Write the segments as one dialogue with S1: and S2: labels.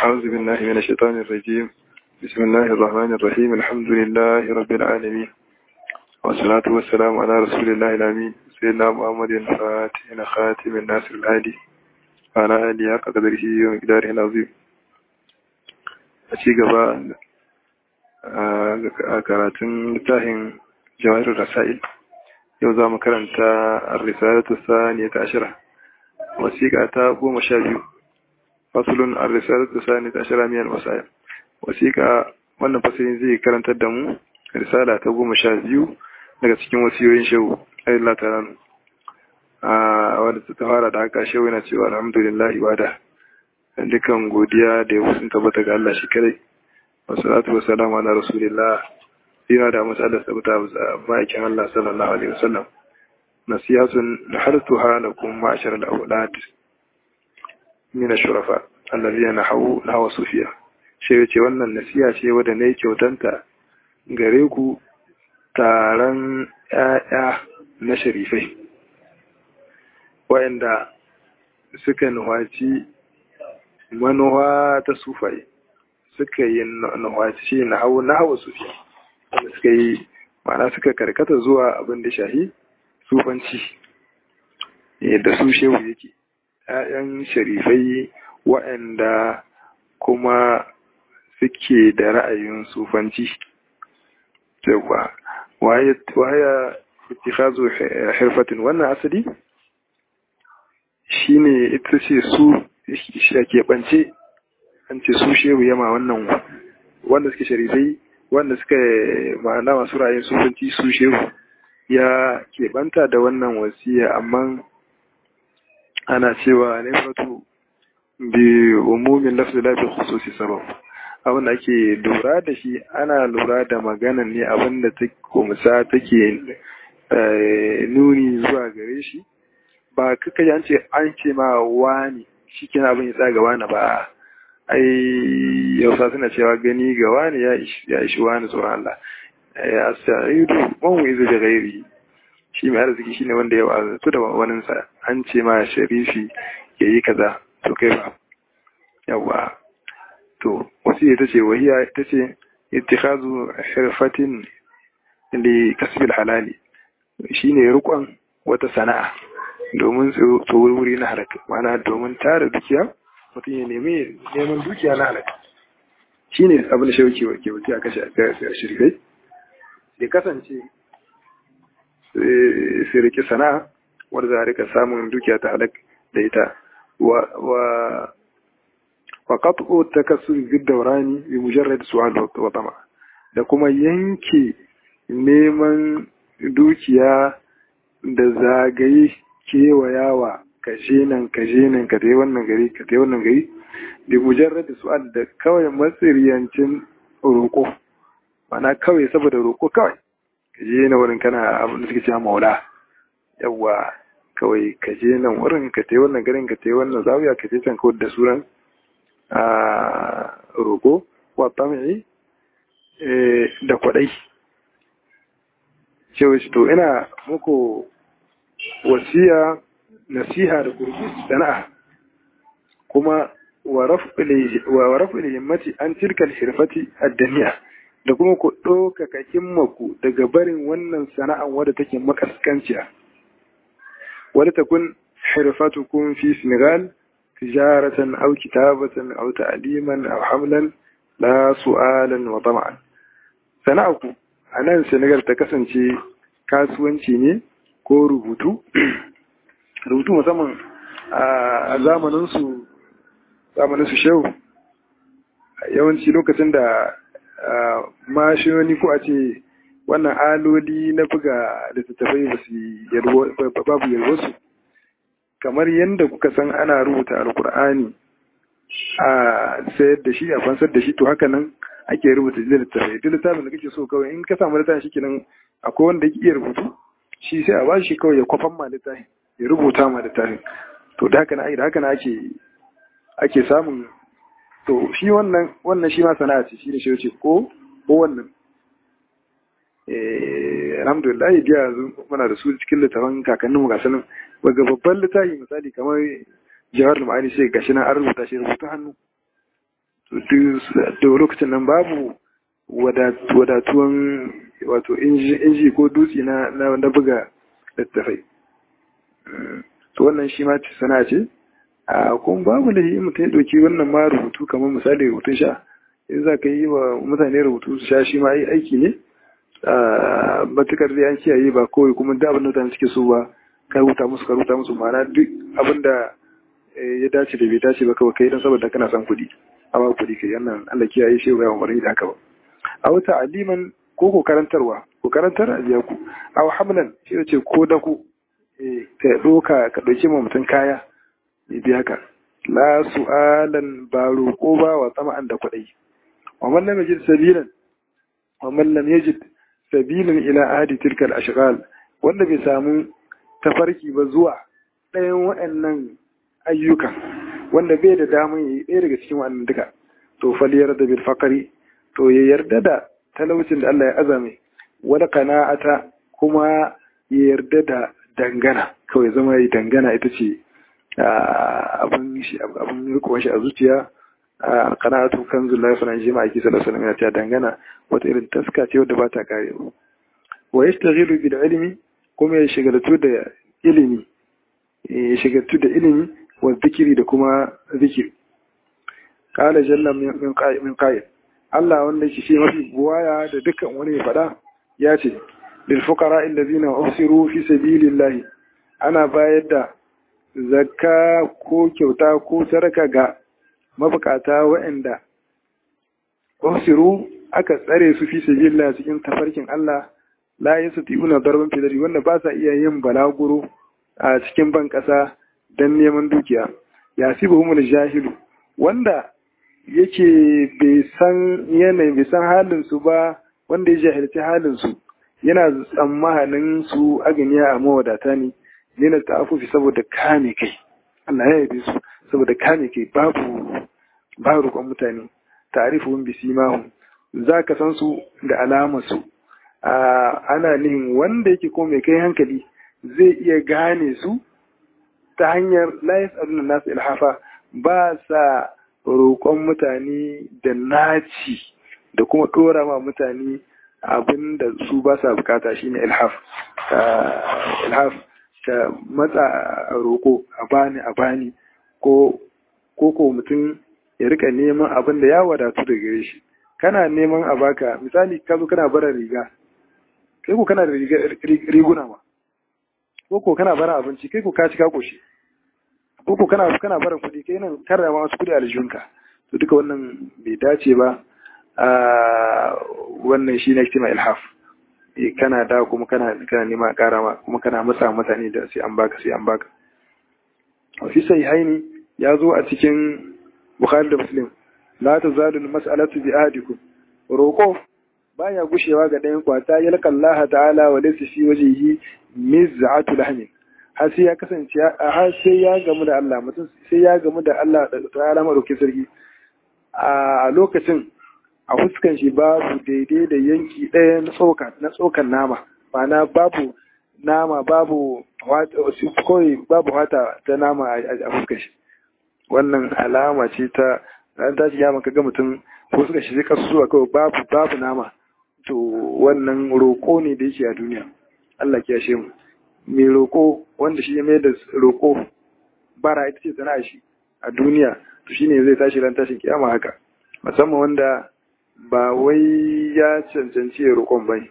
S1: أعوذ بالله من الشيطان الرجيم بسم الله الرحمن الرحيم الحمد لله رب العالمين والصلاة والسلام على رسول الله الأمين سيدنا محمد الفاتح خاتم الناصر الهادي وعلى آله حق قدره ومقداره العظيم أشي gaba a karatun littafin jawahirul rasail yau za mu karanta ar-risalatu saniyata ashira wasiƙa ta goma sha biyu fasulun ar-risalatu saniyata ashira miyar masail wasiƙa wannan fasalin zai karantar da mu risala ta goma sha biyu daga cikin wasiyoyin shehu ayyullah ta ranu a wadda ta fara da haka shehu yana cewa alhamdulillah ibada dukan godiya da ya sun tabbata ga Allah shi kadai wasalatu wasalamu ala rasulillah yana da matsalar sabata ma'aikin Allah sallallahu alaihi wasallam nasiyatun nahartuha lakum ma'ashar al-awlad min ash-shurafa alladhina nahawu nahawa sufiya shi yace wannan nasiya ce wadda nayi kyautanta gare ku taron ƴaƴa na sharifai wa'anda suka nuhaci manuwa ta sufai suka yi nuhaci na hawa sufiya wanda suka yi ma'ana suka karkata zuwa abin da shahi sufanci da su shehu yake ‘ya'yan sharifai waɗanda kuma suke da ra'ayin sufanci cewa waya ittikhazu hirfatin wannan asali shine ita ce su shi keɓance an ce su shehu yama wannan wanda suke sharifai wanda suka ma'ana masu ra'ayin sufanci su shehu ya keɓanta da wannan wasiya amma ana cewa ne fatu bi umumin lafzi lafi khususi sabab abin da ake lura da shi ana lura da maganan ne abin da ta kumsa take nuni zuwa gare shi ba kaka an ce an ce ma wani shi kina abin ya tsaga wani ba ai yausa suna cewa gani ga wani ya ishi wani tsoron Allah ya sa'idu man izu da gairi shi mai arziki shine wanda ya wazatu da waninsa an ce ma sharifi ya yi kaza to kai ba yawa to wasu ita ce wahiya ita ce ittikhazu hirfatin li kasbil halali shine rukon wata sana'a domin wuri na halaka ma'ana domin tara dukiya mutum ya nemi neman dukiya na halaka shi ne abin da shauki wa ke a kashe a shirkai ya kasance sai rike sana'a wadda za a rika samun dukiya ta halak da ita wa qat'u takassur bid dawrani bi mujarrad su'al wa tama da kuma yanke neman dukiya da zagaye kewayawa kashe nan kashe nan ka tai wannan gari ka tai wannan gari bi mujarrad su'al da kawai matsiriyancin roƙo mana kawai saboda roƙo kawai ka je na wurin kana abin da suke cewa maula yawa kawai ka je nan wurin ka tai wannan garin ka tai wannan zawiya ka tai can kawai da suran a roƙo wa tam'i da kwaɗai cewa to ina muku wasiya nasiha da kurki sana'a kuma wa raf'il himmati an tilkal hirfati ad-daniya da kuma ku ɗaukaka himmaku daga barin wannan sana'an wadda take makaskanciya wadda ta kun hirfatukum fi Senegal tijaratan aw kitabatan aw ta'liman aw hamlan la su'alan wa tama'an sana'aku a nan Senegal ta kasance kasuwanci ne ko rubutu rubutu musamman a zamaninsu zamaninsu shehu yawanci lokacin da mashini ko a ce wannan aloli na buga littattafai ba su babu yalwarsu kamar yadda kuka san ana rubuta alkur'ani a sayar da shi a fansar da shi to haka nan ake rubuta littattafai duk littafin da kake so kawai in ka samu littafin shi kenan akwai wanda yake iya rubutu shi sai a ba shi kawai ya kwafan ma littafin ya rubuta ma littafin to da haka na da haka na ake ake samun to shi wannan wannan shi ma sana'a ce shi ne shi ko ko wannan eh alhamdulillah biya yanzu muna da su cikin littafin kakanninmu ga sanin daga babban littafi misali kamar jawar ma'ani sai gashi nan an rubuta shi rubuta hannu da lokacin nan babu wadatuwan wato inji ko dutse na na buga littafai to wannan shi ma sana ce a kuma babu da yi mutum ya ɗauki wannan ma rubutu kamar misali rubutun sha in za ka yi wa mutane rubutu su sha shi ma yi aiki ne a matukar da an kiyaye ba kawai kuma da abin da mutane suke so ba ka rubuta musu ka rubuta musu ma'ana duk abin da ya dace da bai dace ba kawai kai don saboda kana son kuɗi amma kuɗi kai wannan Allah kiyaye shi ba umarni da haka ba a wata aliman ko ko karantarwa ko karantar a biya ku a hamlan shi ce ko da ku ka ɗoka ka ɗauki ma mutum kaya ya biya ka la su'alan ba roƙo ba wa tsama'an da kuɗai wa man lam yajid sabilan wa man lam yajid sabilan ila ahadi tilka al-ashghal wanda bai samu tafarki ba zuwa ɗayan waɗannan ayyuka wanda bai da damun yi ɗaya daga cikin waɗannan duka to fal yarda bil faqri to ya yarda da talaucin da Allah ya azame wala qana'ata kuma ya yarda da dangana kawai zama yi dangana ita ce abin shi abin rikon shi a zuciya qana'atu kanzul la yafna jima aiki sallallahu alaihi wasallam ya dangana wata irin taska ce wadda ba ta karewa wa yashtaghilu bil ilmi kuma ya shigaltu da ilimi ya shigaltu da ilimi wa zikiri da kuma zikiri qala jalla min qa'il Allah wanda yake shi mafi buwaya da dukkan wani ya faɗa ya ce lil fuqara allazina usiru fi sabilillahi ana bayar da zakka ko kyauta ko sadaka ga mabukata waɗanda usiru aka tsare su fi sabilillah cikin tafarkin Allah la yastati'una darban fidari wanda ba sa iya yin balaguro a cikin ban ƙasa don neman dukiya yasibuhumul jahilu wanda yake bai san yanayi bai san halin su ba wanda ya jahilci halin su yana tsammanin su aganiya a mawadata ne ne na ta'afufi saboda kame kai Allah ya yabe su saboda kame kai babu ba roƙon mutane ta'rifuhum bi simahum zaka san su da alamar su ana nihin wanda yake ko mai kai hankali zai iya gane su ta hanyar la yas'aluna nasu ilhafa ba sa roƙon mutane da naci da kuma ɗora ma mutane abin da su ba sa bukata shine ilhaf ilhaf ka matsa a roƙo a bani a bani ko ko mutum ya rika neman abin da ya wadatu da gare shi kana neman a baka misali ka zo kana bara riga kai ko kana da riguna ma ko ko kana bara abinci kai ko ka ci ka koshi ko ko kana kana bara kuɗi kai nan karrama wasu kuɗi a aljihunka to duka wannan bai dace ba a wannan shi ne kima ilhaf kana da kuma kana kana nema ƙara ma kuma kana masa mutane da sai an baka sai an baka fi sahihaini ya zo a cikin Bukhari da Muslim la tazalu mas'alatu bi ahadikum roko baya gushewa ga ɗayan kwata ya laka Allah ta'ala wa laysa fi wajhihi miz'atu lahmin har sai ya kasance har sai ya gamu da Allah mutum sai ya gamu da Allah ta'ala madaukakin sarki a lokacin a fuskan shi babu daidai da yanki ɗaya na tsoka na tsokan nama ma'ana babu nama babu kawai babu hata ta nama a fuskan shi wannan alama ce ta ran tashi ya maka ga mutum fuskar shi zai kasu zuwa kawai babu babu nama to wannan roƙo ne da yake a duniya Allah ya yashe mu mai roƙo wanda shi ya mai da roƙo bara ita ce sana'a shi a duniya to shine zai tashi ran tashin kiyama haka musamman wanda ba wai ya cancanci ya roƙon bai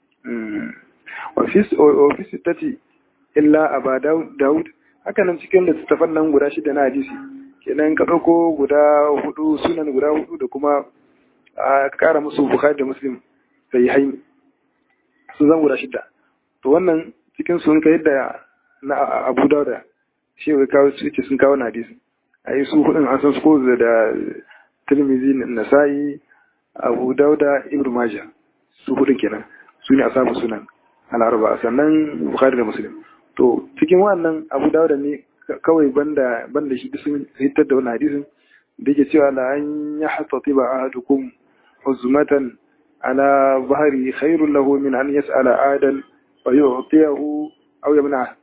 S1: ofis ta ce illa a ba daud haka nan cikin littattafan nan guda shida na hadisi kenan ka ɗauko guda hudu sunan guda hudu da kuma a ƙara musu bukhari da muslim sai haini sun zan guda shida to wannan cikin sun kai da na abu dauda shi wai kawo su ce sun kawo na hadisi a yi su hudun an san su ko da tirmizi nasa'i abu dauda ibn majah su hudun kenan su ne a samu sunan al'arba sannan bukhari da muslim to cikin wannan abu dauda ne kawai banda banda shi sun hitar da wannan hadisin da yake cewa la an ya hasatiba ahadukum huzmatan ala bahri khairul lahu min an yas'ala adan wa yu'tiyahu aw yamna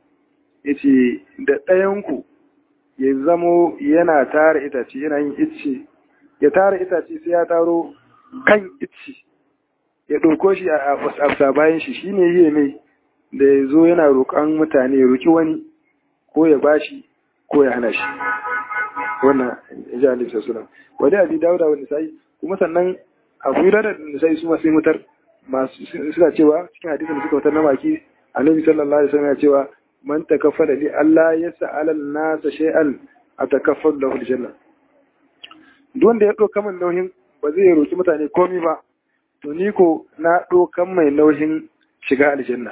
S1: yace da ɗayan ku ya zamo yana tara itace yana yin icce ya tara itace sai ya taro kan icci ya ɗauko shi a afsa bayan shi shine yi mai da ya zo yana roƙon mutane ya roƙi wani ko ya bashi ko ya hana shi wannan ya ji alaihi sassalam wani abi dawuda wani sai kuma sannan abu yi da nisai su masu mutar masu suna cewa cikin hadisin da suka wutar na baki annabi sallallahu alaihi wasallam ya cewa man takaffala li Allah ya sa'ala nasa shay'an atakaffal lahu aljanna duk wanda ya ɗauka min nauyin ba zai roki mutane komai ba to ni ko na ɗaukan mai nauyin shiga aljanna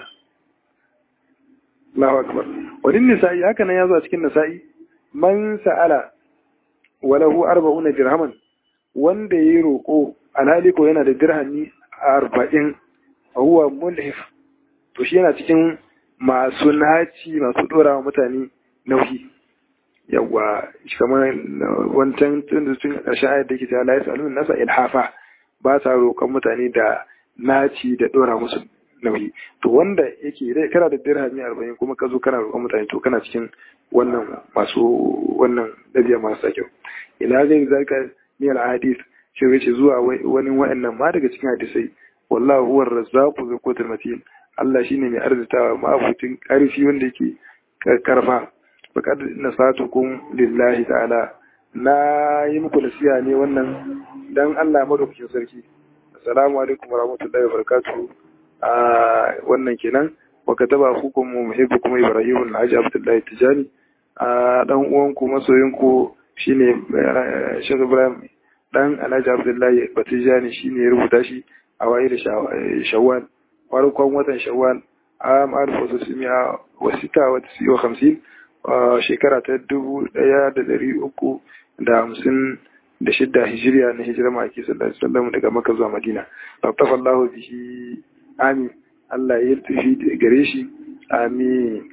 S1: Allahu akbar wadin nisa'i haka nan ya zo a cikin nisa'i man sa'ala walahu arba'una dirhaman wanda yayi roko alhali ko yana da dirhami arba'in huwa mulhif to shi yana cikin masu naci masu dora wa mutane nauyi yawa kamar wancan tun da tun ƙarshen ayat da ke ta la yasalun nasa ilhafa ba sa roƙon mutane da naci da dora musu nauyi to wanda yake dai kana da dirhami arba'in kuma ka zo kana roƙon mutane to kana cikin wannan masu wannan dabi'a masu kyau ila zai zalika ni al hadith shi yace zuwa wani wa'annan ma daga cikin hadisai wallahu huwa ar-razzaqu dhul quwwatil matin Allah shine mai arzitawa ma'abutin karfi wanda yake karfa faqad nasatukum lillahi ta'ala na yi muku nasiha ne wannan dan Allah madaukakin sarki assalamu alaikum warahmatullahi wabarakatuh a wannan kenan wa kataba hukum muhibbukum ibrahim alhaji abdullahi tijani a dan uwanku masoyinku shine Sheikh Ibrahim dan Alhaji Abdullahi Batijani shine ya rubuta shi a waye da Shawwal farkon watan Shawwal am alfu simiya wa sita wa tisi wa hamsin shekara ta dubu ɗaya da ɗari uku da hamsin da shidda hijiriya na hijira ma'aiki sallallahu alaihi wasallam daga Makka zuwa Madina tattafa Allahu bihi amin Allah ya tafi gare shi amin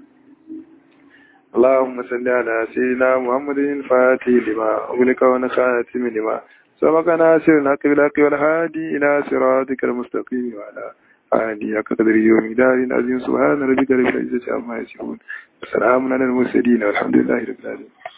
S1: اللهم صل على سيدنا محمد الفاتح لما أغلق ونخاتم لما سبق ناصر الحق بالحق والهادي إلى صراطك المستقيم وعلى آله قدر يوم دار عظيم سبحان ربك رب العزة عما يصفون وسلام على المرسلين والحمد لله رب العالمين